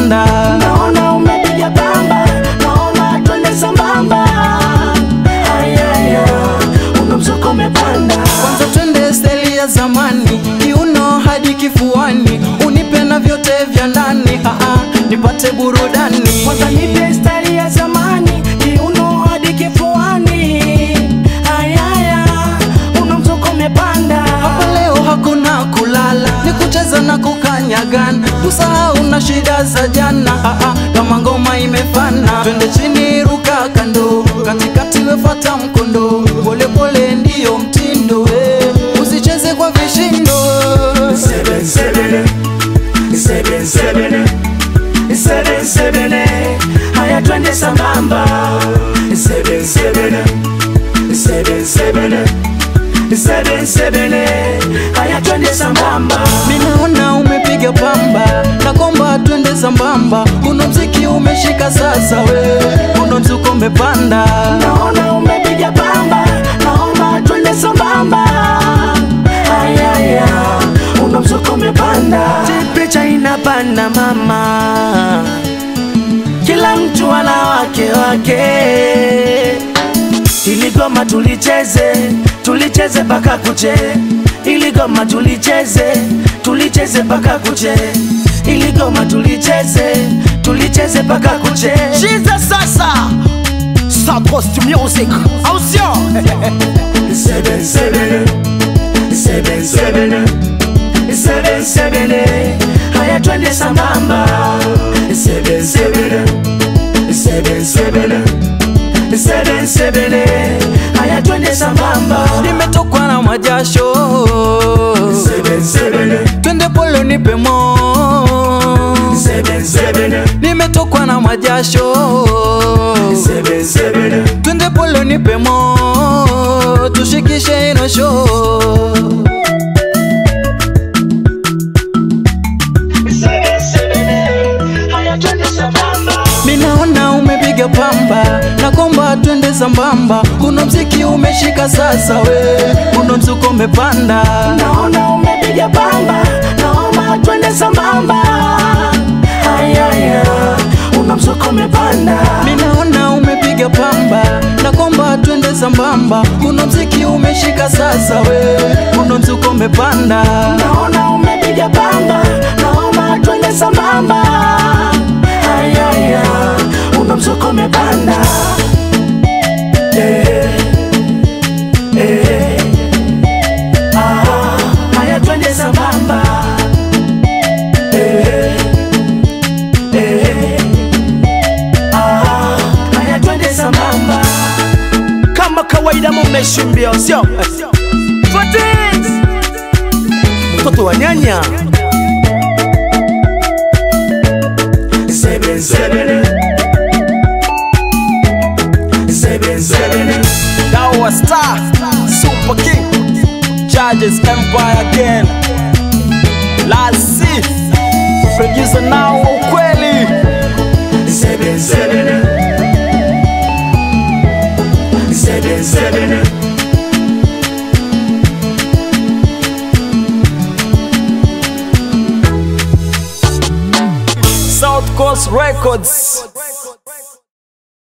umepanda naona umepiga pamba, naomba twende sambamba. Ayaya, una mzuka umepanda. kwanza twende steli ya zamani kiuno hadi kifuani unipe na vyote vya ndani Aa, nipate burudani Kwanza nipe stari ya zamani, kiuno hadi kifuani. Ayaya, una mzuka umepanda. hapa leo hakuna kulala ni kucheza na kukanyagana tusahau na shida za jana Aa, kama ngoma imefana twende chini ruka kando katikati wefata mkondo polepole ndiyo mtindo eh. usicheze kwa vishindo Seven, seven, seven, seven, seven, seven, haya twende sambamba. Seven, seven, seven, seven, seven, seven, haya twende sambamba. Ninaona umepiga pamba na komba twende sambamba, uno mziki umeshika sasa, we uno mzuko umepanda. Naona umepiga pamba, naomba twende sambamba. Ayaya, una mzuko umepanda. Picha inapanda mama, kila mtu ana wake wake. Iligoma tulicheze, tulicheze paka kuche. Iligoma tulicheze, tulicheze paka kuche. Iligoma tulicheze, tulicheze paka kuche. Chiza sasa South Coast Music au sio? seven seven seven seven seven seven haya twende sambamba seven seven seven seven seven seven haya twende sambamba Nimetokwa na majasho, seven seven twende pole nipe mo. seven seven Nimetokwa na majasho, seven seven twende pole nipe mo, tushikishe ino show. seven seven haya twende sambamba Ninaona umepiga pamba na komba twende sambamba, uno mziki umeshika sasa, we uno mzuko umepanda. naona umepiga pamba, naomba twende sambamba. Ayaya, una mzuka umepanda, Ninaona umepiga pamba na komba twende sambamba, uno mziki umeshika sasa, we uno mzuko umepanda. naona umepiga pamba, naomba twende sambamba. Ayaya, una mzuka umepanda. Eh, eh, ah, haya twende sambamba. Eh, eh, ah, haya twende sambamba. Kama kawaida mumeshimbia sio? Fatins Mtoto wa nyanya seven seven seven seven Dawa Star Super King Charges Empire again Lasi Producer now wa ukweli seven seven seven seven South Coast Records